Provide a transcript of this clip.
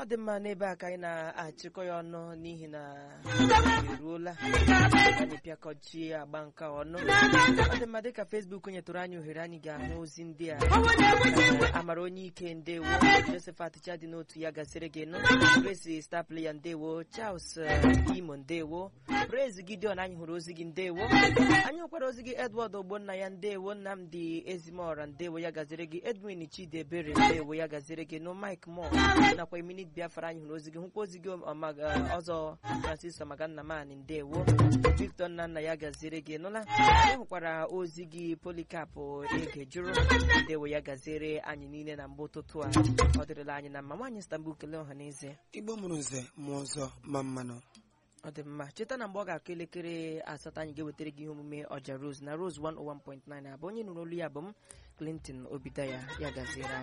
ọ dị mma n'ebe a ka anyị na-achịkọ ya ọnụ n'ihi na eruola anyị pịakọchie agba nke ọnụ ọ dị mma dịka Facebook nyetụrụ anyị ohere anyị ga-ahụ ozi ndị a amara onye ike ndewo Josephat Chadi n'otu ya gasịrị gị nụ Grace star player ndewo Charles Imo ndewo Praise Gideon anyị hụrụ ozi gị ndewo anyị hụkwara ozi gị Edward Ogbonna ya ndewo Nnamdi Ezimora ndewo ya gaziri gị Edwin Chidebere ndewo ya gaziri gị nụ Mike Moore nakwa Eminit Biafra anyị hụrụ ozi gị hụkwa ozi gị ọzọ Francis Omagannamani ndewo Victor Nnanna ya gaziri gị nụla anyị hụkwara ozi gị Polycarp Ege jụrụ ndewo ya gaziri anyị niile na mgbe ụtụtụ a ọ dịrịla anyị na mma nwaanyị Istanbul kelee ọha n'ezie igbo mụrụ nze mụọ ọzọ ma mmanụ ọ dị mma cheta na mgbe ọ ga-akụ elekere asatọ anyị ga-ewetara gị ihe omume ọja Rose na Rose 101.9 abụ onye nụrụ olu ya bụ m Clinton Obidaya ya gaziere anyị